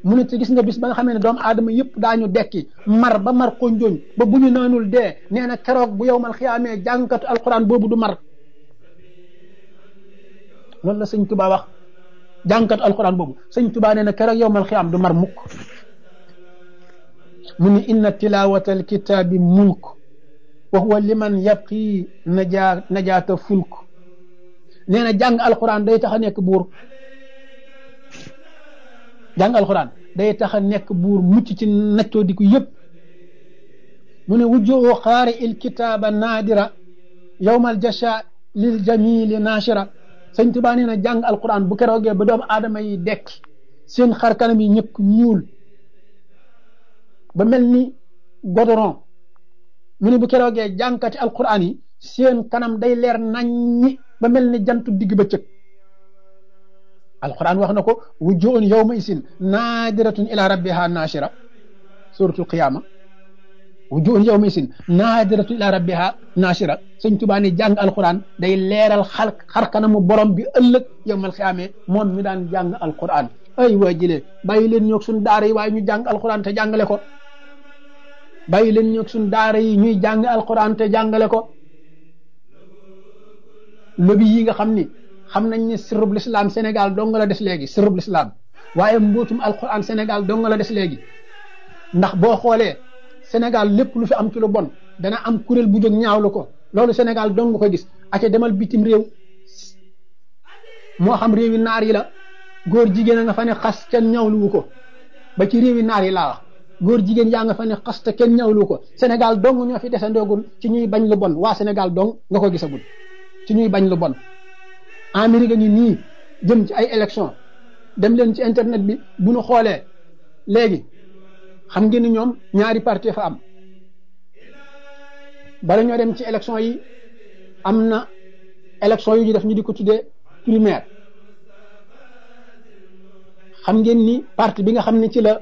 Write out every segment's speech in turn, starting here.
mu ne te gis nga bis ba nga xamee ne doomu aadama yëpp daañu dekki mar ba mar xonjooñ ba bu ñu naanul dee nee na keroog bu yow mal xiyaamee jàngkatu alquran boobu du mar loolu la sëñ Tuba wax jàngkatu alquran boobu sëñ Tuba nee na keroog yow mal xiyaam du mar mukk mu ni inna tilawata alkitaabi mulk wa huwa liman yabqi najaa najaata fulk nee na jàng alquran day tax a nekk buur jàng alquran day tax a nekk buur mucc ci naccoo di ko yëpp mu ne wujjoo xaari il kitaaba naadira yowmal jasha lil jamili naashira sëñ Tuba nee na jàng alquran bu keroogee ba doomu aadama yi dekki seen xar kanam yi ñëkk ñuul ba mel ni godoron mu ne bu keroogee jàngkati alquran yi seen kanam day leer naññi ba mel ni jantu digg bëccëg alquran wax na ko wujjuun yawma isin naadiratun ila rabbiha naashira suratul qiyama wujjuun yawma isin naadiratun ila rabbiha naashira sëñ Tuubaa ne jàng alquran day leeral xar xar kanamu borom bi ëllëg yawmal qiyaame moom mi daan jàng alquran ay waa jëlee bàyyi leen ñoog suñ daara yi waaye ñu jàng alquran te jàngale ko bàyyi leen ñoog suñ daara yi ñuy jàng alquran te jàngale ko lobi yi nga xam ni xam nañ ni sirrub l'islam Sénégal dong la des léegi sirrub l'islam waaye mbootum alquran Sénégal dong la des léegi ndax boo xoolee Sénégal lépp lu fi am ci lu bon dana am kuréel bu jóg ñaawlu ko loolu Sénégal dong nga ko gis aca demal bitim réew moo xam réewi naar yi la góor jigéen a nga fa ne xas kenn ñaawluwu ko ba ci réewi naar yi laa wax góor jigéen yaa nga fa ne xas te kenn ñaawluwu ko Sénégal dong ñoo fi desandoogul ci ñuy bañ lu bon waa Sénégal dong nga ko gisagul ci ñuy bañ lu bon Amérique ngi nii jëm ci ay élection dem leen ci internet bi bu ñu xoolee léegi xam ngeen ni ñoom ñaari parti fa am bala ñoo dem ci élection yi am na élection yu ñu def ñu di ko tuddee primaire xam ngeen ni parti bi nga xam ne ci la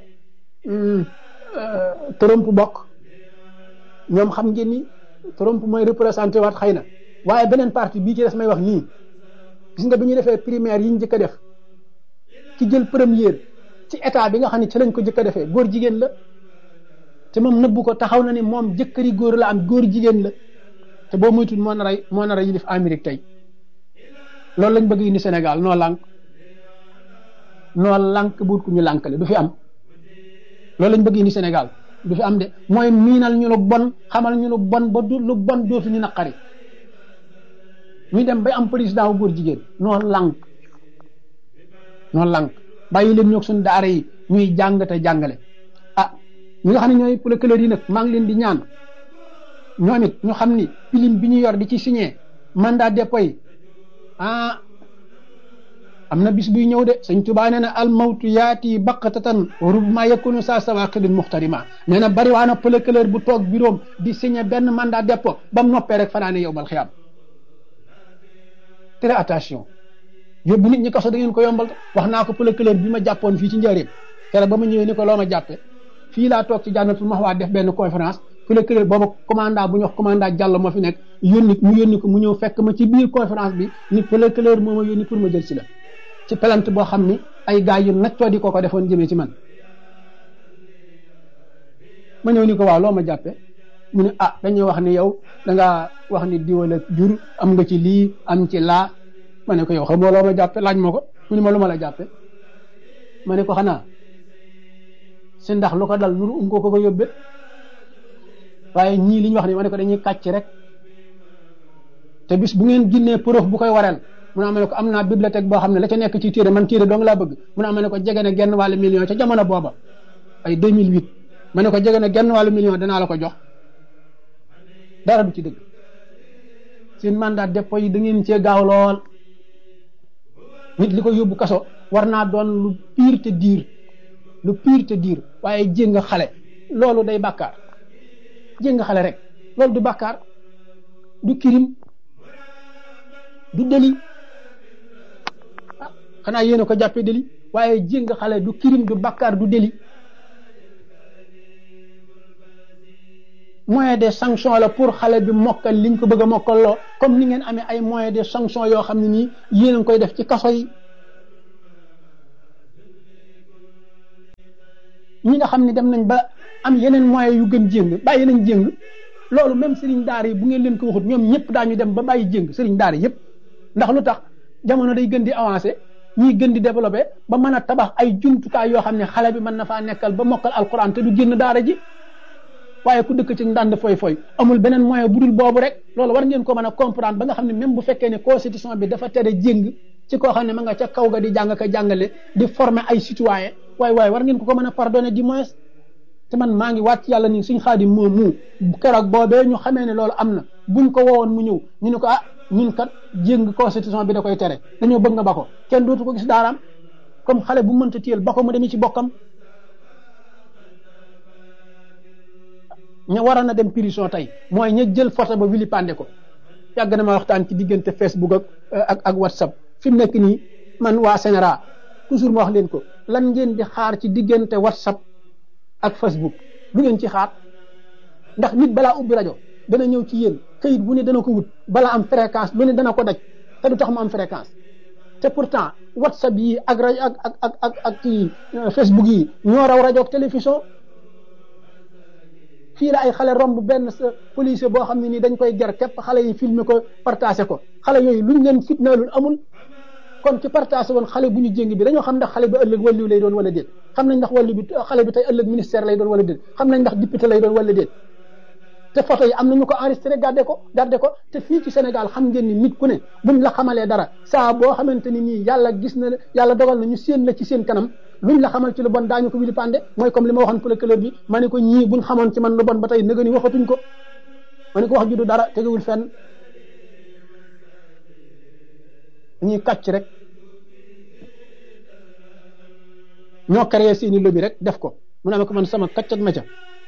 Trump bokk ñoom xam ngeen ni Trump mooy représenté waat xëy na waaye beneen parti bii ci des may wax nii gis nga bi ñu defee primaire yi ñu njëkk a def ki jël première ci état bi nga xam ne ci lañ ko njëkk a defee góor jigéen la te moom nëbbu ko taxaw na ni moom jëkkëri góor la am góor jigéen la te boo moytuwul moo nar a moo nar a yilif Amérique tey loolu lañ bëgg indi Sénégal noo lànk noo lànk buut ku ñu lànkale du fi am loolu lañ bëgg indi Sénégal du fi am de mooy miinal ñu lu bon xamal ñu lu bon ba du lu bon dootu ñu naqari ñu dem bay am président wu góor jigéen noo lànk noo lànk bàyyi leen ñoog suñu daara yi ñuy jàng te jàngale ah ñi nga xam ne ñooy procureur yi nag maa ngi leen di ñaan ñoom it ñu xam ni pilim bi ñu yor di ci signé mandat dépôt yi ah am na bis buy ñëw de sëñ Tuubaa nee na al mawtu yaati baqatatan rubma yakunu saa sawaqidin muxtarima nee na bari waa na procureur bu toog bureau di signé benn mandat dépôt ba mu noppee rek fanaane yow mal xiyaam très attention yóbbu nit ñi kaso da ngeen ko yombal wax naa ko procureur bi ma jàppoon fii ci njëriñ keroog ba ma ñëwee ni ko loo ma jàppe fii laa toog ci jànnatul maxwaa def benn conférence procureur booba commandant bu ñu wax commandant Diallo moo fi nekk yónni mu yónni ko mu ñëw fekk ma ci biir conférence bi ni procureur moo ma yónni pour ma jël si la ci plainte boo xam ni ay gars yu naccoo di ko ko defoon jëmee ci man ma ñëw ni ko waaw loo ma jàppe mu ne ah dañuy wax ni yow da ngaa wax ni diwala jur am nga ci lii am ci laa ma ne ko yow xam nga loo ma jàppe laaj ma ko mu ne ma lu ma la jàppe ma ne ko xanaa si ndax lu ko dal nuru um ko ko ko yóbbe waaye ñii li ñu wax ni ma ne ko dañuy kàcc rek te bis bu ngeen ginnee preuve bu koy waral mu ne ma ne ko am naa bibliothèque boo xam ne la ca nekk ci téere man téere dong laa bëgg mu ne ma ne ko jege na genn wàllu million ca jamono booba ay 2008 ma ne ko jege na genn wàllu million danaa la ko jox dara du ci dëgg seen mandat dépôt yi da ngeen cee gaaw lool nit li ko yóbbu kaso war naa doon lu pire te diir lu pire te diir waaye jéng xale loolu day bàkkaar jéng xale rek loolu du bàkkaar du kirim du deli ah xanaa yéen a ko jàppee deli waaye jéng xale du kirim du bàkkaar du deli moyen de sanction la pour xale bi mokkal liñ ko bëgg a mokkaloo comme ni ngeen amee ay moyen de sanction yoo xam ne nii yéen a ngi koy def ci kaso yi ñi nga xam ne dem nañ ba am yeneen moyens yu gën jéng bàyyi nañ jéng loolu même sëriñ daara yi bu ngeen leen ko waxut ñoom ñëpp daañu dem ba bàyyi jéng sëriñ daara yëpp ndax lu tax jamono day gën di avancé ñuy gën di développé ba mën a tabax ay jumtukaay yoo xam ne xale bi mën na faa nekkal ba mokkal alquran te du génn daara ji waaye ku dëkk ci ndànd foy foy amul beneen moyen bu dul boobu rek loolu war ngeen ko mën a comprendre ba nga xam ne même bu fekkee ne constitution bi dafa tere jéng ci koo xam ne ma nga ca kaw ga di jàng ka jàngale di former ay citoyen waaye waaye war ngeen ko ko mën a pardonner du moins te man maa ngi wàcc yàlla ni suñ xaadim moom mu keroog boobee ñu xamee ne loolu am na buñ ko woowoon mu ñëw ñu ne ko ah ñun kat jéng constitution bi da koy tere dañoo bëgg nga ba ko kenn dootu ko gis daaraam comme xale bu mënta téyel ba ko mu demee ci bokkam ña waroon a dem prison tey mooy ña jël photo ba wili pande ko yàgg na ma waxtaan ci diggante Facebook ak ak ak WhatsApp fi mu nekk nii man waa Sénéra toujours ma wax leen ko lan ngeen di xaar ci diggante WhatsApp ak Facebook lu ngeen ci xaar ndax nit balaa ubbi rajo dana ñëw ci yéen këyit bu ne dana ko wut balaa am fréquence lu ne dana ko daj te du tax mu am fréquence te pourtant WhatsApp yi ak rajo ak ak ak ak ak kii Facebook yi ñoo raw rajo ak télévision fii la ay xale romb benn sa policier boo xam ne nii dañ koy ger képp xale yi filmer ko partagé ko xale yooyu luñ leen fitnaalul amul kon ci partagé woon xale bu ñu jéng bi dañoo xam ndax xale bi ëllëg wàllu lay doon wala déet xam nañ ndax wàllu bi xale bi tey ëllëg ministère lay doon wala déet xam nañ ndax député lay doon wala déet te photo yi am nañu ko enregistré gardé ko gardé ko te fii ci Sénégal xam ngeen ni nit ku ne buñ la xamalee dara saa boo xamante ni nii yàlla gis na yàlla dogal na ñu séen la ci seen kanam luñ la xamal ci lu bon daañu ko wili pande mooy comme li ma waxoon procureur bi ma ne ko ñii buñ xamoon ci man lu bon ba tey nëga ni waxatuñ ko ma ne ko wax ju du dara tegewul fenn ñuy kàcc rek ñoo créé seeni lobby rek def ko mu ne ma ko man sama kàccat ma ca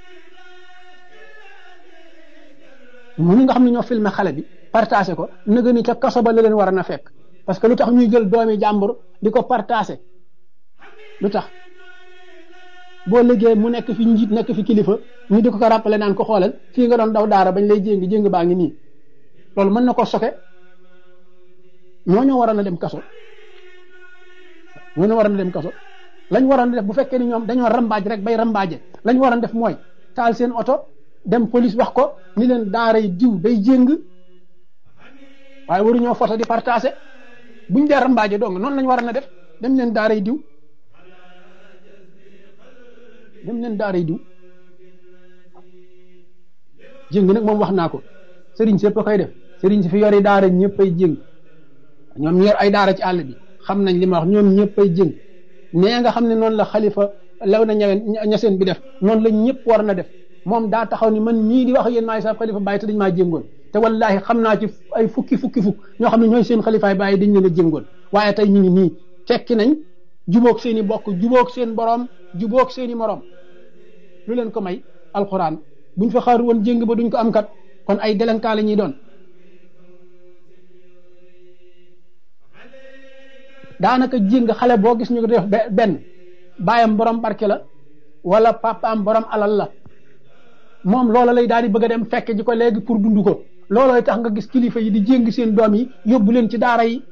ñu nga xam ne ñoo filmé xale bi partagé ko nëga ni ca kaso ba la leen war a na fekk parce que lu tax ñuy jël doomi jàmbur di ko partagé lu tax boo liggéey mu nekk fi njiit nekk fi kilifa ñu di ko ko rappelé naan ko xoolal fii nga doon daw daara bañ lay jéngi jéng baa ngi nii loolu mën na ko soke ñoo ñoo waroon a dem kaso ñoo ñoo waroon a dem kaso lañ waroon a def bu fekkee ni ñoom dañoo rambaaj rek bay rambaaje lañ waroon def mooy taal seen oto dem police wax ko ni leen daara yi diw day jéng waaye waruñoo photo di partagé buñ dee rambaaje dong noonu lañ waroon a def dem leen daara yi diw dem leen daara yi diw jéng nag moom wax naa ko sëriñ sépp a koy def sëriñ si fi yori daara ñëpp ay jéng ñoom ñor ay daara ci àll bi xam nañ li ma wax ñoom ñëpp ay jéng nee nga xam ne noonu la xalifa law na ñaween ñaseen bi def noonu la ñëpp war na def moom daa taxaw ni man ñii di wax yéen maay sa xalifa bàyyi te dañ maa jéngoon te wallahi xam naa ci ay fukki fukki fukk ñoo xam ne ñooy seen xalifaay bàyyi dañ leen a jéngoon waaye tey ñu ngi nii tekki nañ jubóog seen i bokk jubóog seen borom jubóog seen i morom lu leen ko may alxuraan buñ fa xaar woon jéng ba duñ ko am kat kon ay délinquant la ñuy doon daanaka jéng xale boo gis ñu ko def benn baayam borom barke la wala papaam borom alal la moom loola lay daal di bëgg a dem fekk ji ko léegi pour dund ko loolooy tax nga gis kilifa yi di jéng seen doom yi yóbbu leen ci daara yi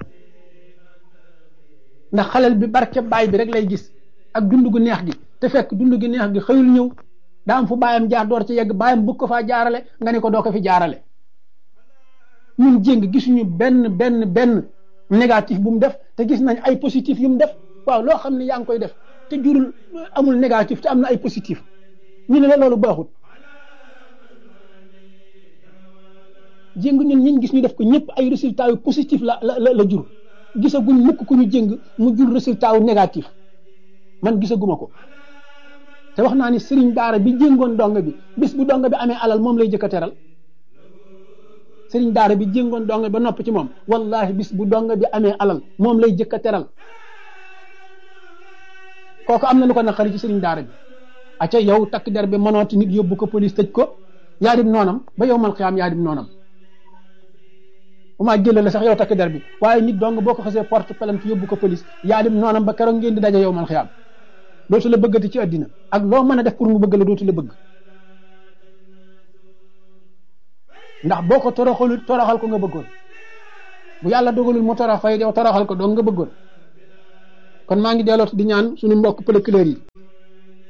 ndax xalel bi barke baay bi rek lay gis ak dund gu neex gi te fekk dund gu neex gi xëyul ñëw daa am fu baayam jaar door ci yegg baayam bëgg ko faa jaarale nga ne ko doo ko fi jaarale ñun jéng gisuñu benn benn benn négatif bu mu def te gis nañ ay positif yu mu def waaw loo xam ne yaa ngi koy def te jurul amul négatif te am na ay positif ñu ne la loolu baaxut jéng ñun ñiñ gis ñu def ko ñëpp ay résultats yu positif la la la jur gisaguñ mukk ku ñu jéng mu jur résultat wu négatif man gisaguma ko te wax naa ni sëriñ daara bi jéngoon donga bi bis bu donga bi amee alal moom lay jëkk a teral sëriñ daara bi jéngoon donga ba nopp ci moom wallahi bis bu donga bi amee alal moom lay jëkk a teral kooku am na lu ko naqari ci sëriñ daara bi acca yow takk der bi mënooti nit yóbbu ko police tëj ko yaa dim noonam ba yow mal xiyaam yaa dim noonam umaa jëlale sax yow takk der bi waaye nit dong boo ko xasee porte plainte yóbbu ko police yaa dim noonam ba keroog ngeen di daje yow mal xiyaam dootu la bëggati ci àddina ak loo mën a def pour mu bëgg la dootu la bëgg ndax boo ko toroxalul toroxal ko nga bëggoon bu yàlla dogalul mu torox fay yow toroxal ko doon nga bëggoon kon maa ngi delloot di ñaan suñu mbokk procureur yi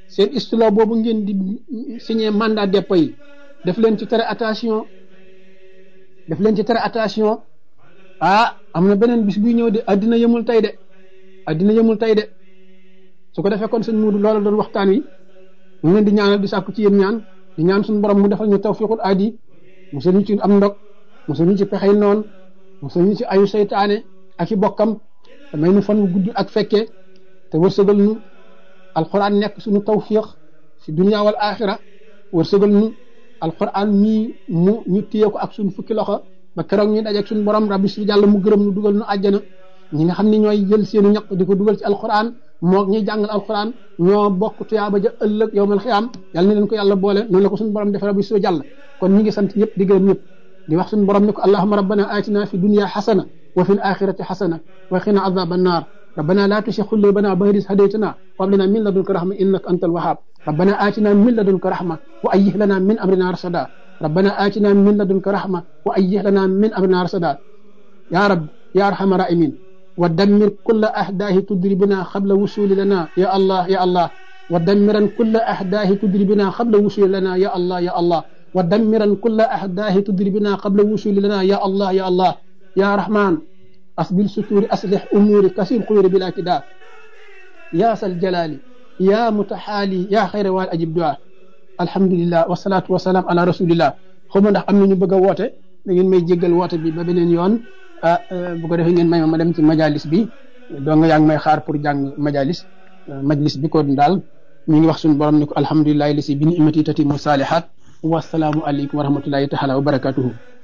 seen istilo boobu ngeen di signé mandat dépôt yi def leen ci tere attention def leen ci tere attention ah am na beneen bis buy ñëw de addina yëmul tey de addina yëmul tey de su ko defee kon sëñ Muudu loolu doon waxtaan wi ñu leen di ñaanal di sàkku ci yéen ñaan di ñaan suñu borom mu defal ñu tawfiqul aadi musal ñu ci am ndog musal ñu ci pexey noon musal ñu ci ayu seytaane ak i bokkam te may nu fan wu gudd ak fekkee te wërsëgal ñu alquran nekk suñu tawfiq fi dunia wal axira wërsëgal ñu alquran mii mu ñu téye ko ak suñu fukki loxo ba keroog ñu dajeeg suñu borom rabbi si jàll mu gërëm ñu dugal ñu àjjana ñi nga xam ne ñooy jël seenu ñaq di ko dugal ci alquran moo ñuy jàngal alquran ñoo bokk tuyaaba ja ëllëg yowmal xiyaam yàlla na leen ko yàlla boole noonu la ko suñu borom defee rabbi si jàll kon ñi ngi sant ñëpp di gërëm ñëpp di wax suñu borom ne ko allahuma rabbana atina fi dunia xasana wa fi l axirati xasana wa qina adaba annar ربنا لا تشيخ قلوبنا بعد إذ هديتنا وهب لنا من لدنك رحمة إنك أنت الوهاب ربنا آتنا من لدنك رحمة وأيه لنا من أمرنا رشدا ربنا آتنا من لدنك رحمة وأيه لنا من أمرنا رشدا يا رب يا أرحم الراحمين ودمر كل أحداه تدربنا قبل وصول لنا يا الله يا الله ودمرا كل أحداه تدربنا قبل وصول لنا يا الله يا الله ودمرا كل أحداه تدربنا قبل وصول لنا يا الله يا الله يا رحمن أسبل ستور أصلح أموري كسير خير بلا كداء يا ذا الجلال يا متحالي يا خير وال أجب دعاء الحمد لله والصلاة والسلام على رسول الله xawma ndax am na ñu bëgg a woote da ngeen may jéggal woote bi ba beneen yoon ah bu ko defee ngeen may ma ma dem ci majalis bi doo nga yaa ngi may xaar pour jàng majalis majlis bi kon daal ñu ngi wax suñu borom ni ko alhamdulilahi li si bi ni imati tati mu saalihaat wasalaamu aleykum wa rahmatullahi taala wa barakatuhu